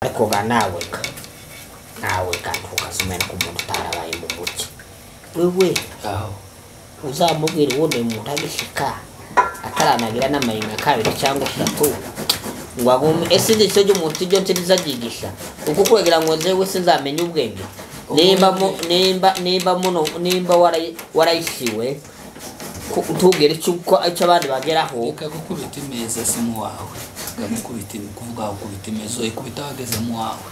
arikoga naweka naweka ntukazimena ko umuntu utarabaye mu mugi wewe uzamubwira ubundi umuntu agishyika ataranabira n'amaringa kabiri cyangwa atatu ngo agume ese ni cyo umuntu ibyo nsize agigisha uko kugira ngo nzewe sinzamenye ubwenge nimba mu- nimba nimba muno nimba warayi- warayisiwe ku- ntubwire icyo uko icyo abandi bageraho reka gukubita imeza si mu wawe ukamukubita kuvuga ngo ukubita imeza uyikubita wageze mu wawe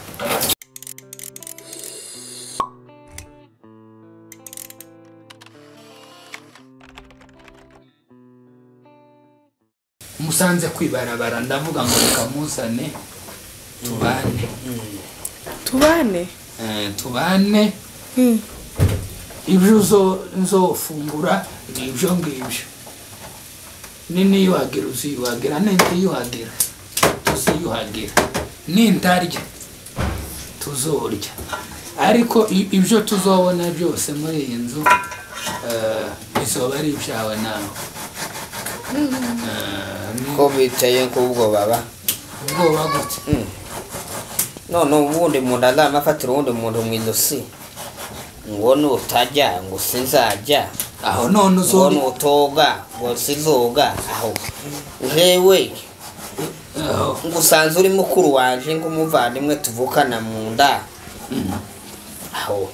musanze kwibarabara ndavuga ngo reka muzane tubane tubane Eh, tubane ibyo uzo- nzofungura ni ibyo ngibyo niniyuhagira uziyuhagira nintiyuhagira tuziyuhagira nintarya tuzorya ariko i- ibyo tuzobona byose muri iyi nzu eh, bizoba ari ibyawe nawe Eh, ni- ko bicaye nk'ubwo baba ubwoba gute none ubundi umuntu azanafatira uwundi muntu mu ijosi ngo nutajya ngo sinzajya aho none ngo uzori nutoga ngo sizoga aho jewe aho ngo usanze uri mukuru wanje nk'umuvandimwe tuvukana mu nda aho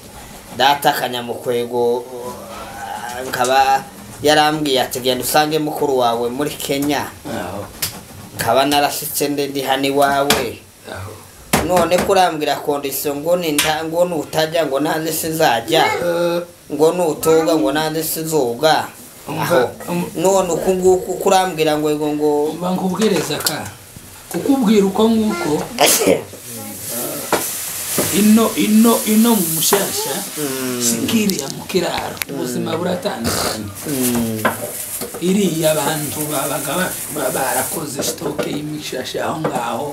data akanyamukwego uh, nkaba yarambwiye ati genda usange mukuru wawe muri kenya aho nkaba narashyitse ndi ndi hano iwawe aho none kurambwira kondisiyo ngo ninta ngo nutajya ngo nanjye sinzajya Eh, ngo nutoga ngo nanjye sinzoga Umva, aho um- none uku nguku kurambwira ngo ngo ngo Umva nkubwiriza ka kukubwira uko nguko ino ino ino mu mushasha sikiriya mu kiraro ubuzima buratandukanye Mm, iriya abantu babaga ba- ba- barakoze sitoke y'imishasha aho ngaho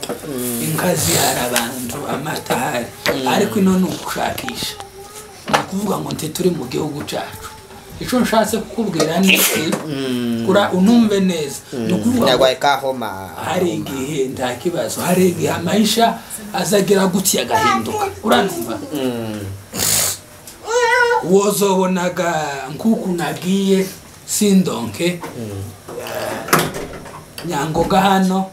inka zihari abantu amata ahari ariko ino ni ugushakisha ni ukuvuga ngo nti turi mu gihugu cyacu icyo nshatse kukubwira ni iki kura- unumve neza ni ukuvuga ngo nyarwaye kahoma hari igihe nta kibazo hari igihe amahisha azagira gutya agahinduka uranumva wozobonaga nkuku nagiye sindonke nyangoga hano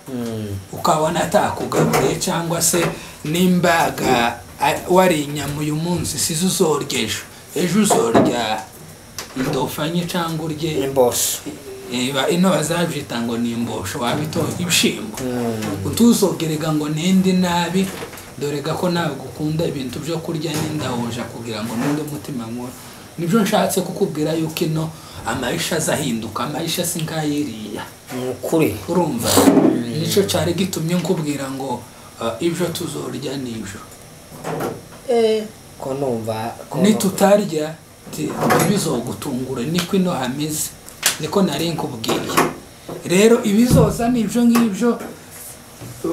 ukabona atakugabuye cyangwa se nimbaga a- wari inyama uyu munsi sizo uzorya ejo ejo uzorya indofanye cyangwa urye imbosho Eba ino bazabyita ngo ni imbosho wabito ibishimbo utuzogerega ngo nindi nabi dore ga ko nawe gukunda ibintu byo kurya n'indahoja kugira ngo ninde umutima nkora nibyo nshatse kukubwira yuko ino amahisha azahinduka amahisha si nk'ayiriya ni ukuri urumva nicyo cyari gitumye nkubwira ngo uh, ibyo tuzorya nibyo ko numva ko nitutarya ti- ntibizogutungure niko ino hameze niko nari nkubwiye rero ibizoza ni ibyo ngibyo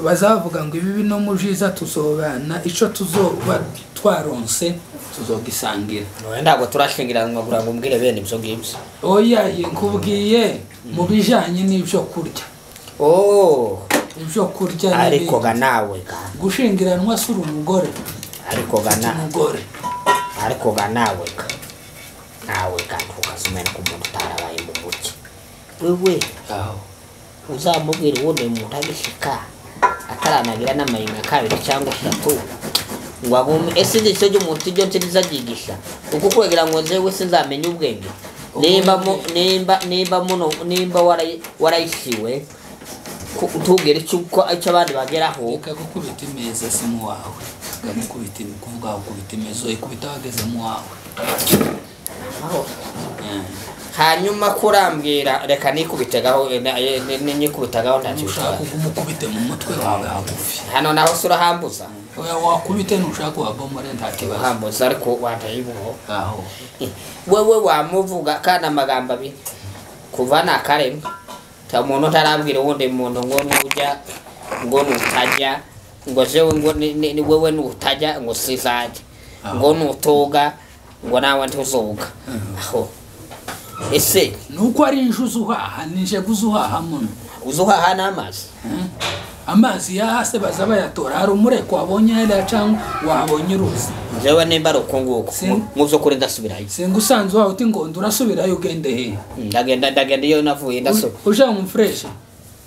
bazavuga ngo ibi bino mujiza tuzobana icyo tuzoba twaronse tuzogisangira ntabwo turashingiranwa kugira ngo umbwire bene ibyo ngibyo oya ye nkubwiye mu bijyanye n'ibyo kurya oh ibyo kurya ariko n'ibindi. ga nawe ga gushingiranwa si uri umugore ariko ga uri nawe umugore ariko ga nawe ga nawe ga ntukazimena ko umuntu utarabaye mu mugi wewe aho uzamubwira ubundi umuntu agishyika ataranabira n'amaringa kabiri cyangwa atatu ngo agume ese ni cyo umuntu ibyo nsize agigisha uko kugira ngo nzewe sinzamenye ubwenge nimba mu nimba nimba muno nimba warayi- warayisiwe ku- ntubwire icyo uko icyo abandi bageraho reka gukubita imeza si mu wawe ukamukubita kuvuga ngo ukubita imeza uyikubita wageze mu wawe hanyuma kurambwira reka nikubitegaho eh, na- eh, ni- ni- nikubitagaho ntacyo ushaka bitwaye. umukubite mu mutwe wawe hagufi hano naho si urahambuza oya wakubite ntushaka wabomore nta kibazo uhambuza ariko wandaye ibuho aho wewe wamuvuga kandi amagambo abiri kuva ni akareme nta muntu utarabwira uwundi muntu ngo nujya ngo nutajya ngo jewe ngo ni- ni- ni wewe nutajya ngo sizajya ngo nutoga ngo nawe ntuzoga aho ese nuko ari inje uzuhaha nije guzuhaha muno uzuhaha n'amazi Hmm? amazi ya hasi baza bayatora hari umureko wabonye hariya cyangwa wabonye uruzi njyewe nimba ari uko nguko Si. mu by'ukuri ndasubirayo singa usanze wawe uti ngo ndurasubirayo ugende hehe ndagenda ndagenda iyo navuye ndasubira uje mu fureshi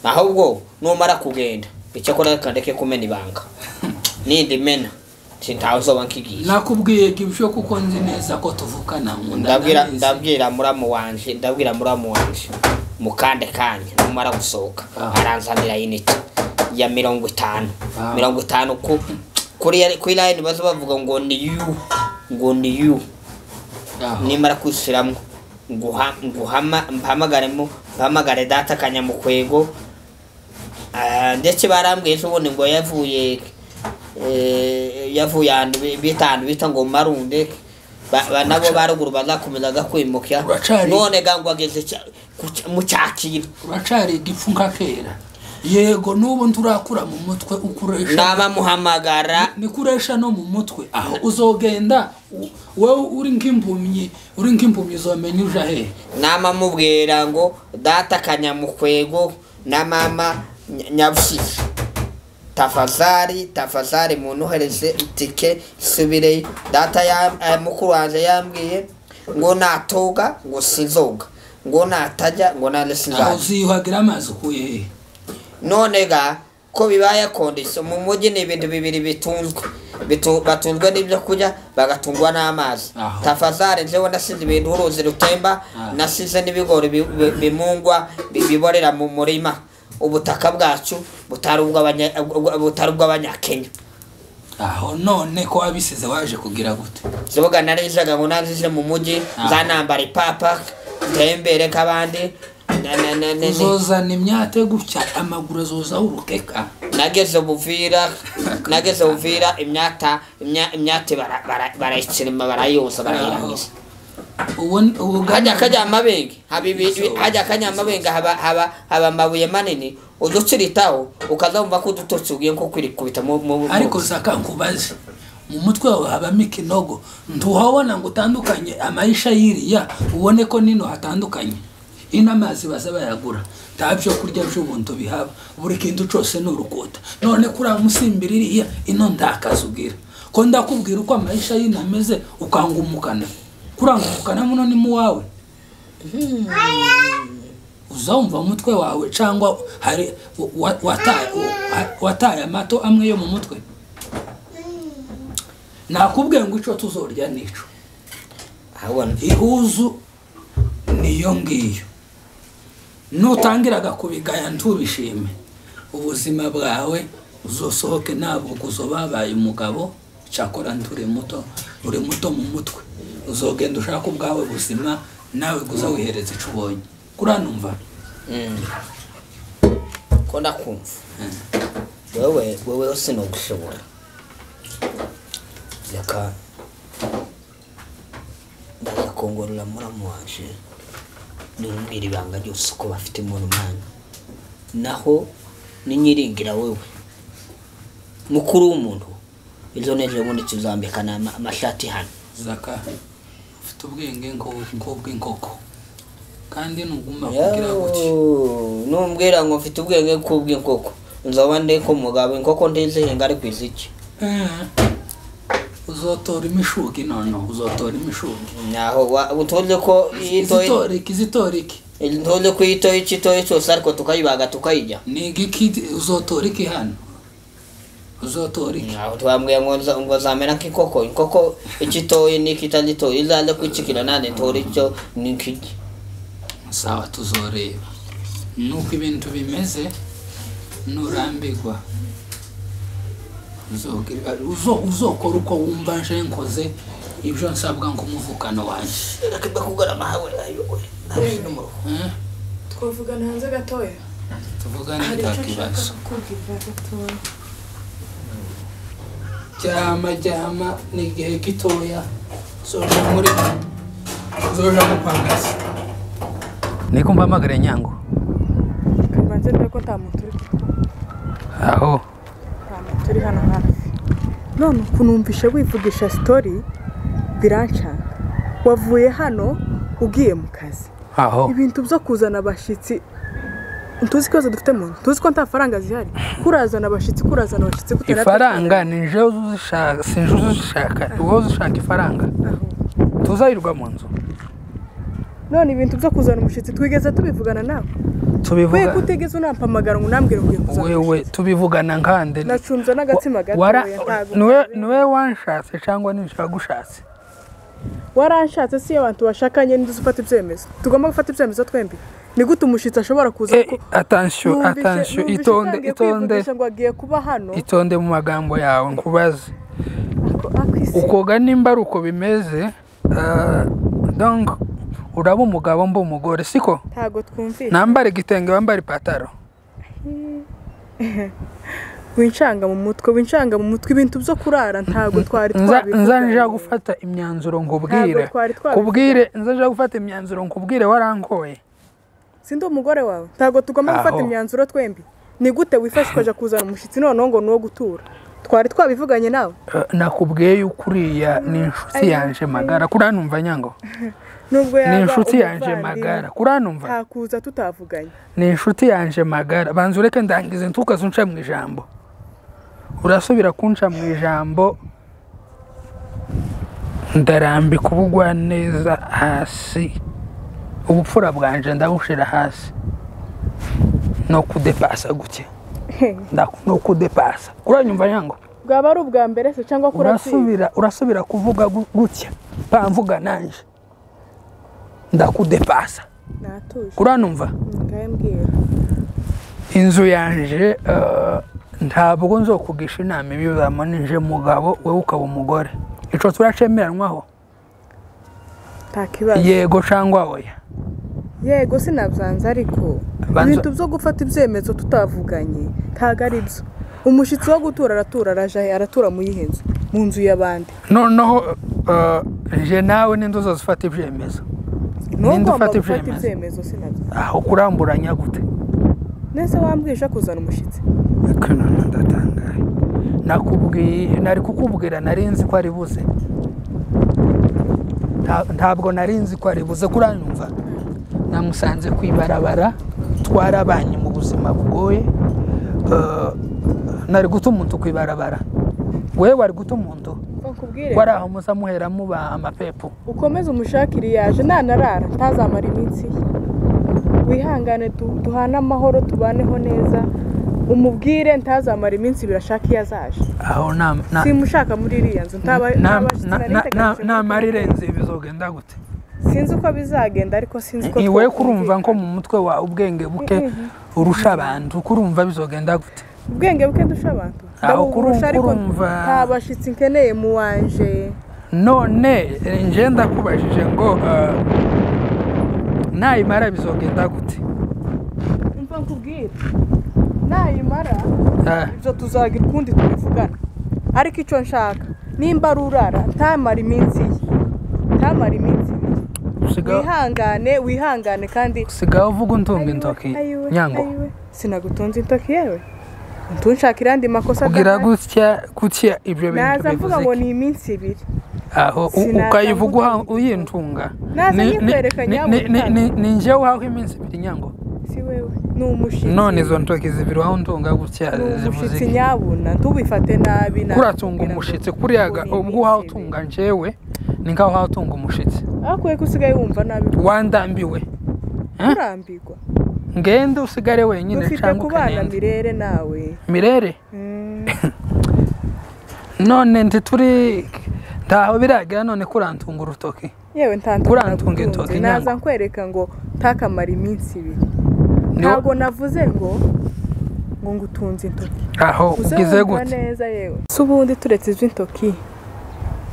ahubwo numara kugenda icyakora reka ndeke kumena ibanga nindi mena sintawe uzoba nkigiye nakubwiye ibyo kuko nzi neza ko tuvukana nkunda ndabwira ndabizi. ndabwira muramu wanje ndabwira muramu wanje mukande kanya numara gusohoka Ah. aranzanira inite ya mirongo itanu Ah. mirongo itanu ku kuri ya- kuri line baza bavuga ngo ni yu ngo ni yu Ah. nimara kwishyiramo nguha nguhama mpamagaremo mpamagare data kanyamukwego Ah, ndetse barambwiye ejo bundi ngo yavuye eh, yavuye ahantu bi- bita ahantu bita ngo marunde Ba- ba- nabo baruguru bazakomezaga kwimuka Uracari- none ga ngo ageze cya- ku cya- mu cyakira uracari igipfu nka kera yego n'ubu nturakura mu mutwe ukoresha nabamuhamagara nikuresha no mu mutwe aho uzogenda u- wowe uri nk'impumyi uri nk'impumyi uzomenya uja hehe namamubwira ngo data kanyamukwego na mama Nya- nyabushiki tafazari tafazari muntohereze itike nsubire data ya eh, mukuru wanjye yambwiye ngo natoga ngo sinzoga ngo natajya ngo nane aho sinzaza uziyuhagira amazi ukuye hehe none ga ko bibaye akondisiyo mu mujyi ni ibintu bibiri bitunzwe Bitu- batunzwe n'ibyo kurya bagatungwa n'amazi Aho. tafazare njyewe nasize ibintu uruzi rutemba Ah. nasize n'ibigori bi- bi- bimungwa bi- biborera mu murima ubutaka bwacu butari ubw'abanya- ubwa- butari ubw'abanyakenya aho none ko wabisize waje kugira gute zibuga narizaga ngo nazize mu mujyi Ah. zanambara ipapa ntembere k'abandi na- na- na- na- na- uzozana imyate gutya amaguru azozaho urukeka nageze buvira nageze buvira imyata imya- imyate bara- bara- barayitsirima barayoza barayirangiza ubu ni- ubu hajya kajya amabenge haba ibi- hajya kajya amabenge haba haba haba amabuye manini uduciritaho ukazumva ko udutotsi ugiye nko kwirikubita mu mu mu- ariko zaka nkubaze mu mutwe wawe habamo ikinogo ntuhabona ngo utandukanye amayisha y'iriya ubone ko nino hatandukanye ino amazi baza bayagura nta byo kurya by'ubuntu bihaba buri kintu cyose ni urukuta none kuri aya musimbira iriya ino ntakazi ubwira ko ndakubwira uko amayisha y'ino ameze ukangumukana kurangumukana muno ni mu wawe uzumva umutwe wawe cyangwa hari wa- wa- wataye wa- wataye amato amwe yo mu mutwe nakubwiye ngo icyo tuzorya nico ahubwo ihuzu niyo ngiyo nutangiraga kubigaya ntubishime ubuzima bwawe uzosohoke ntabwo guzo babaye umugabo cyakora nturi muto uri muto mu mutwe uzogenda ushaka ubwawe buzima nawe guza wihereza icyo ubonye kuranumva Mm. ko ndakumva wewe wewe sinogushobora reka ndaza kongorera muramu waje nimubwira ibanga ryose uko bafite umuntu umwanya naho ninyiringira wewe mukuru w'umuntu ejo n'ejo bundi tuzambikana ama- amashati hano zaka ufite ubwenge nk'ubw'inkoko kandi ntugomba kugira gutya Yoo, numbwira ngo mfite ubwenge kubw'inkoko nzaba ndi ku mugabo inkoko ndizihinga ari ku iziki uzotora imishugi noneho uzotora imishugi naho wa- utunze ko iyo itoye- izitoriki izitoriki utunze ko iyo itoye icyo itoye cyose ariko tukayibaga tukayijya ni igiki uzotoriki hano uzotoriki naho twambwiye ngo nza- ngo zamera nk'inkoko inkoko icyo itoye n'icyo itagitoye izaze kwicikira nane itore icyo n'ikijya sawa tuzoreba nuko ibintu bimeze nurambigwa uzogira- uzo- uzokora uko wumva nje nkoze ibyo nsabwa nk'umuvukano wanjye reka kugarama hawe ayowe Eh? twavugana hanze gatoya tuvugane hari icyo nshaka ntakibazo kukubwira gatoya jyama jyama ni igihe gitoya zoja muri zoja mu pangasi niko mpamagare nyango tubanze dore ko nta muntu uri aho nta muntu uri hano hafi none ukunumvisha wivugisha sitori biranshanga wavuye hano ugiye mu kazi aho ibintu byo kuzana abashyitsi ntuzi ikibazo dufite mu nzu tuzi ko nta faranga zihari kurazana abashyitsi kurazana abashyitsi gutera ifaranga ni njyewe uzishaka si njyewe uzishaka ni wowe uzishaka ifaranga tuzayirirwa mu nzu none ibintu byo kuzana umushyitsi twigeze tubivugana nawe we tubivuga kutigeze unampamagara ngo unambwire ngo ugiye kuzana wewe tubivugana nkande nacunze n'agatsima gato Wara- weya, ntabwo niwe niwe wanshatse cyangwa nishagushatse waranshatse si abantu bashakanye n'izo ufata ibyemezo tugomba gufata ibyemezo twembi ni gute umushyitsi ashobora kuza ko atansiyo atansiyo itonde itonde ngo agiye kuba hano itonde mu magambo yawe nkubaze akwisi ukoga nimba ari uko bimeze ah, donc uraba umugabo mba umugore siko ntabwo twumvise nambara igitenge wambara ipataro wincanga mu mutwe wincanga mu mutwe ibintu byo kurara ntabwo twari nza nza nja twabivuga gufata imyanzuro nkubwire Ntabwo twari twabivuze. kubwire nza nja gufata imyanzuro nkubwire warankoye sindi umugore wawe ntabwo tugomba gufata Aho. imyanzuro twembi ni gute wifashishwa aja kuzana umushyitsi noneho ngo ni uwo gutura twari twabivuganye nawe Eh, nakubwiye yuko uriya ni inshuti yanje magara kuriya numva nyango nubwo ni yaba inshuti yanje umuvandimwe, magara kuriya numva ntakuza tutavuganye ni inshuti yanje magara banza ureke ndangize ntukaze unca mu ijambo urasubira kunca mu ijambo ndarambika ubugwa neza hasi ubupfura bwanje ndabushira hasi no kudepasa gutya Nda- no kudepasa kuranyumva nyango bwaba ari ubwa mbere se cyangwa kurasiba urasubira urasubira kuvuga gu- gutya pamvuga nanje ndakudepasa natuje kuranumva ngahe mbwira inzu yanje eh, ntabwo nzokugisha inama ibi bamanije mugabo wowe ukaba umugore ico turacemeranwaho nta kibazo yego cyangwa oya yego sinabyanze ariko Banza- ibintu byo gufata ibyemezo tutavuganye ntabwo ari byo umushyitsi wo gutura aratura araje aratura mu yihe nzu mu nzu y'abandi noneho eh, nje nawe n'inzu zose ufata ibyemezo Ni wowe Ninde ugomba ufata gufata ibyemezo? ibyemezo sinabyo aho kuramburanya gute nese wambwije kuzana umushyitsi Ariko noneho ndatangaye nakubwiye nari kukubwira nari nzi ko ari buze Nta- ntabwo nari nzi ko ari buze kuranyumva namusanze ku ibarabara twarabanye mu buzima bugoye Eh, nari guta umuntu ku ibarabara wewe wari guta umuntu Ko nkubwire wari aho muza muhera mubaha amapepo ukomeze umushakire yaje nanarara ntazamara iminsi ye wihangane tu- duhane amahoro tubaneho neza umubwire ntazamara iminsi birashaka iyo azaje aho nama simushaka muri iriya nzu ntaba ntaba- sinariteganyije ko- namara irenze bizogenda gute sinzi uko bizagenda ariko sinzi uko iwe twakumvikana. kurumva nko mu mutwe wawe ubwenge buke urusha abantu kurumva bizogenda gute ubwenge buke ndusha abantu Aho ndabuburusha kuru- ariko kurumva. nta bashyitsi nkeneye mu wanje none eh, nje ndakubajije ngo eh, nayimara bizogenda gute mva nkubwire nayimara Ah, ibyo tuzagira ukundi tubivugana ariko icyo nshaka nimba ari urara ntamara iminsi ye ntamara iminsi ibiri usiga- wihangane wihangane kandi usigaye uvuga untunga intoki Ayiwe, nyango ayiwe. sinagutunze intoki yewe ntunshakira andi makosa ubwira adahari. gutya gutya ibyo bintu naza mvuga bivuze ngo iki? ni iminsi ibiri aho u- Sinaza ukayivuga mvuga uha- ngo- uyintunga Naza Ni- ni- nyikwereka ni- ni- nyabutatu. ni- ni- ni njyewe uhaho iminsi ibiri nyango si wewe ni umushyitsi none izo ntoki zibiri waho untunga gutya ni zivuze umushyitsi iki? nyabuna ntubifate nabi nabi. kuratunga umushitsi kuriya ga- Ngo ni ubwo uhawe iminsi utunga njyewe ni nk'aho uhawe utunga umushitsi ibiri. ariko we ko usigaye wumva nabi wandambiwe Eh? urambirwa ngende usigare wenyine dufite cyangwa kubana ukanende mirere nawe mirere Mm. none ndi turi ntaho biragira none kurantunga urutoki yewe ntantunga Kurantunga intoki naza nyango. nkwereka ngo ntakamara iminsi ibiri Ni wo- ntabwo navuze ngo ngo ngutunze intoki aho ugize wumva gute neza yewe si ubundi turetse iz'intoki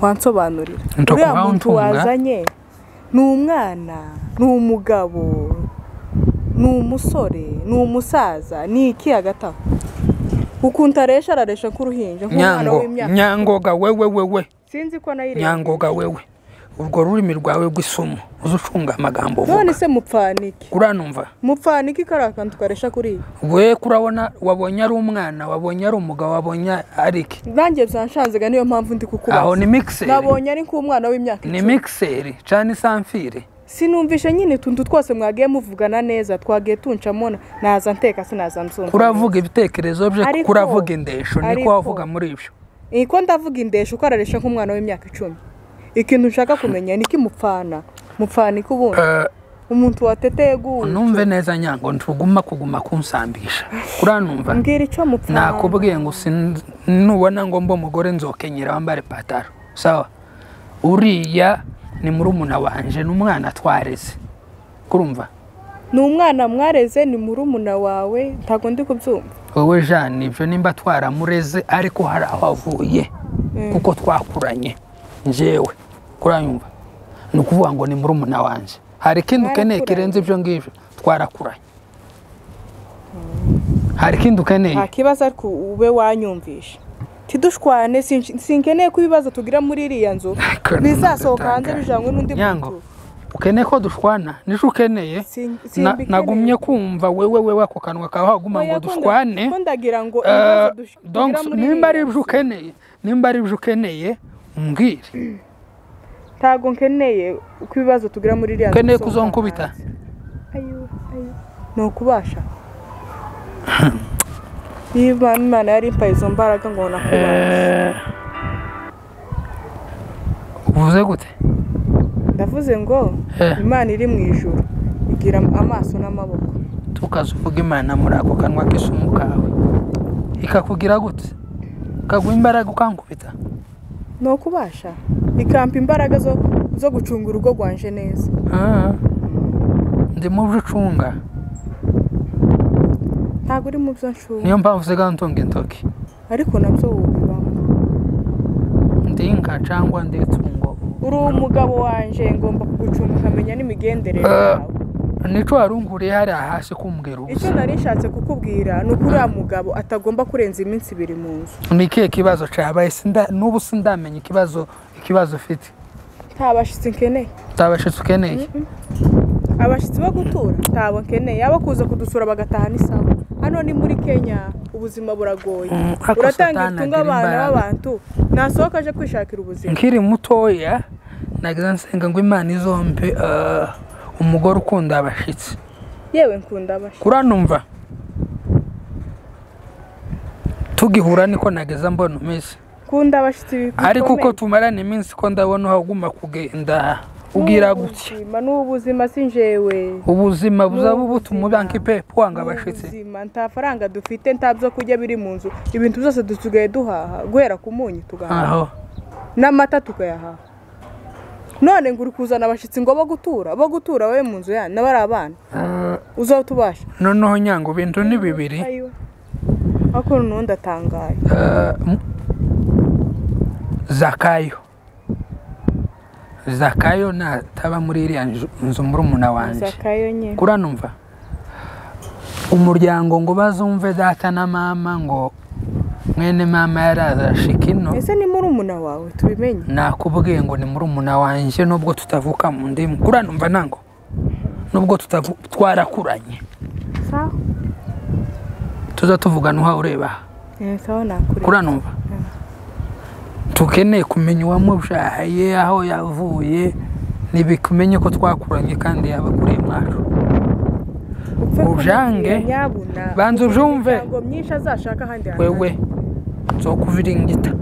wansobanurira Intoki uriya uhawe muntu untunga? wazanye ni umwana ni umugabo ni umusore ni umusaza ni iki hagati aho ukuntu aresha araresha nk'uruhinja nk'umwana nyango w'imyaka nyangoga wewe wewe sinzi ko nayirebye nyangoga wewe urwo rurimi rwawe rw'isumo uze ucunga amagambo uvuga none se mupfaniki uranumva mupfaniki kariya kantu tukaresha kuriya we kurabona wabonye ari umwana wabonye ari umugabo wabonye ari iki nanjye byanshanzega niyo mpamvu ndi kukubaza aho ni mixeri nabonye ari nk'umwana w'imyaka ni icumi mixeri cyane isamfire sinumvishe nyine utuntu twose mwagiye muvugana neza twagiye tuncamo naza nteka sinaza nzumva uravuga ibitekerezo bye Ariko- kuko uravuga indesho niko ariko- wavuga muri ibyo iyi ko ndavuga indesha uko araresha nk'umwana w'imyaka icumi ikintu nshaka kumenya ni ikimupfana mupfana iki ubundi Eh, umuntu wateteye guhura numve neza nyango ntuguma kuguma kunsambisha uranumva mbwira icyo mupfana nakubwiye ngo sin- nubona ngo mba umugore nzokenyera wambare pataro sawa uriya ni murumuna wanje n'umwana twareze kurumva ni umwana mwareze ni murumuna wawe ntabwo ndi kubyumva wowe jane ibyo nimba twaramureze ariko hari aho avuye kuko twakuranye njyewe kuranyumva ni ukuvuga ngo ni murumuna wanje hari ikindi ukeneye Mwarakuranye. kirenze ibyo ngibyo twarakuranye hari ikindi ukeneye nta kibazo ariko ube wanyumvisha tidushwane sinsh- sinkeneye ko ibibazo tugira muri iriya nzu Ariko ni bizasohoka hanze umuntu bijanywe n'undi Nyango, muntu ukeneye ko dushwana nicyo ukeneye Sin- Na- simbikeneye. nagumye kumva wewe wewe ako kanwa kawe waguma ngo Oya, ko nda- dushwane ko ndagira ngo Eh, ibibazo dush- donc, tugira muri nimba ari iriya ibyo ukeneye nimba ari ibyo ukeneye mbwire ntabwo nkeneye uko ibibazo tugira muri iriya nzu ukeneye bisohoka kuzonkubita hanze. Ayo, ayo. ni ukubasha niba Imana- imana yari impaye izo mbaraga ngo nakubasha uvuze gute ndavuze ngo Eh. imana iri mu ijuru igira amaso n'amaboko tukaza uvuga imana muri ako kanwa k'isumu kawe ikakugira gute ukaguha imbaraga ukankubita ni ukubasha ikampa imbaraga zo, zo gucunga urugo rwanje neza Ah, ndi mu byo ucunga ntabwo uri mu byo nshuba niyo mpamvu usigaye ntunga intoki ariko nabyo wubibamo ndi inka cyangwa ndi itungo uri umugabo wanjye ngomba kugucunga ukamenya n'imigendere Eh. yawe nicyo warunguriye hariya hasi kumbwira icyo ubusa nari nshatse kukubwira ni uko uriya mugabo atagomba kurenza iminsi ibiri mu nzu ni ikihe kibazo cyabaye Sinda- n'ubu sindamenya ikibazo ikibazo ufite nta bashyitsi nkeneye utabashitse ukeneye abashyitsi bo gutura ntabwo nkeneye abo kuza kudusura bagataha n'isaha hano ni muri kenya ubuzima buragoye Mm, ariko uratanga Satani ibitunga agira abana imbaraga. b'abantu nasohoka aje kwishakira ubuzima nkiri mutoya nagize nsenga ngo imana izombe eh, umugore ukunda abashyitsi yewe nkunda abashyitsi kuranumva tugihura niko nageza mbona umeze nkunda abashyitsi bikomeye ariko uko tumarana iminsi ko ndabona uhaguma kugenda ubwira gutya N'ubuzima, n'ubuzima si njyewe ubuzima buzaba N'ubuzima. ubutuma ubanka ipe wanga abashyitsi n'ubuzima nta faranga dufite nta byo kurya biri mu nzu ibintu byose dusigaye duhaha guhera ku munyu tugahaha aho n'amata tukayahaha none ngo uri kuzana abashyitsi ngo bo gutura bo gutura wowe mu nzu yanyu n'abari abana Eh, uzatubasha noneho nyango ibintu ni bibiri Ayo. ariko noneho ndatangaye Eh, m- zakayo zakayo nataba muri iriya nzu- nzu murumuna wanjye zakayo nyine kuranumva umuryango ngo bazumve data na mama ngo mwene mama yarazashika ino ese ni murumuna wawe tubimenye nakubwiye ngo ni murumuna wanjye nubwo tutavuka mu ndimu kuranumva nango nubwo tutavu- twarakuranye sawa tuza tuvugana uha ureba aha Eh, sawa nakuri uranumva tukeneye kumenya uwamubyaye aho yavuye ntibikumenye ko twakuranye kandi yabakuriye mwacu upfa kumubwira ujange, nyabuna banza ubyumve. imiryango myinshi azashaka ahandi hantu wewe nzokuviringita